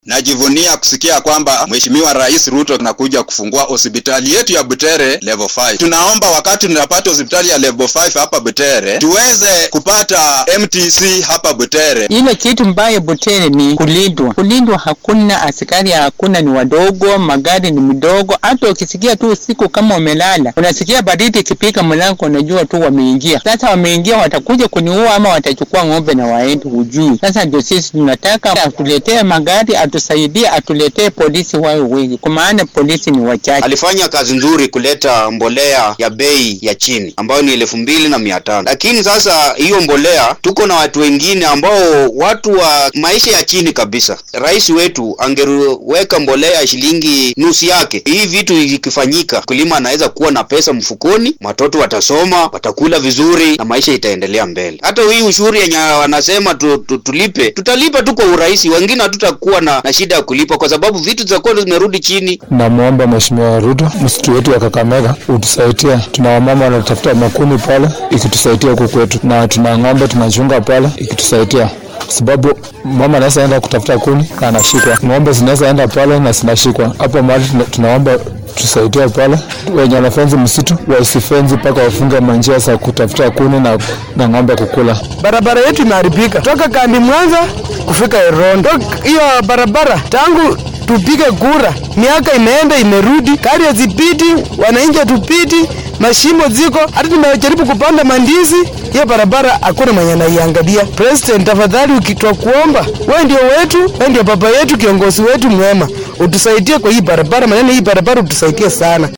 Najivunia kusikia kwamba Mheshimiwa Rais Ruto anakuja kufungua hospitali yetu ya Butere level 5. Tunaomba wakati tunapata hospitali ya level 5 hapa Butere tuweze kupata MTC hapa Butere. Ile kitu mbaya Butere ni kulindwa. Kulindwa hakuna askari, hakuna, ni wadogo, magari ni mdogo. Hata ukisikia tu usiku kama umelala, unasikia baridi ikipika mlango, unajua tu wameingia. Sasa wameingia, watakuja kuniua ama watachukua ng'ombe na waende, hujui. Sasa ndio sisi tunataka atuletee magari, atusaidie, atuletee polisi wawe wengi, kwa maana polisi ni wachache. Alifanya kazi nzuri kuleta mbolea ya bei ya chini ambayo ni elfu mbili na mia tano lakini sasa hiyo mbolea, tuko na watu wengine ambao watu wa maisha ya chini kabisa. Rais wetu angeweka mbolea ya shilingi nusu yake. Hii vitu ikifanyika, mkulima anaweza kuwa na pesa mfukoni, watoto watasoma, watakula vizuri na maisha itaendelea mbele. Hata hii ushuru yenye wanasema tu, tu, tulipe, tutalipa tu kwa urahisi, wengine hatutakuwa na, na shida ya kulipa kwa sababu vitu zitakuwa zimerudi chini. Namwomba Mheshimiwa Ruto, msitu wetu wa Kakamega utusaidia. Tuna wamama wanatafuta makuni pale, ikitusaidia huku kwetu, na tuna ng'ombe tunachunga pale, ikitusaidia sababu mama anaweza enda kutafuta kuni na anashikwa, ng'ombe zinaweza enda pale na zinashikwa. Hapo mahali tuna- tunaomba tusaidia pale, wenye wanafenzi msitu wasifenzi mpaka wafunge manjia za kutafuta kuni na, na ng'ombe kukula. Barabara yetu imeharibika toka Kandi Mwanza kufika Erondo. Hiyo barabara tangu tupige kura, miaka imeenda imerudi, gari hazipiti, wananchi hatupiti, mashimo ziko. Hata tumejaribu kupanda mandizi, hiyo barabara hakuna mwenye anaiangalia. President, tafadhali, ukitwa kuomba, wewe ndio wetu, wewe ndio baba yetu, kiongozi wetu mwema, utusaidie kwa hii barabara, maneno hii barabara utusaidie sana.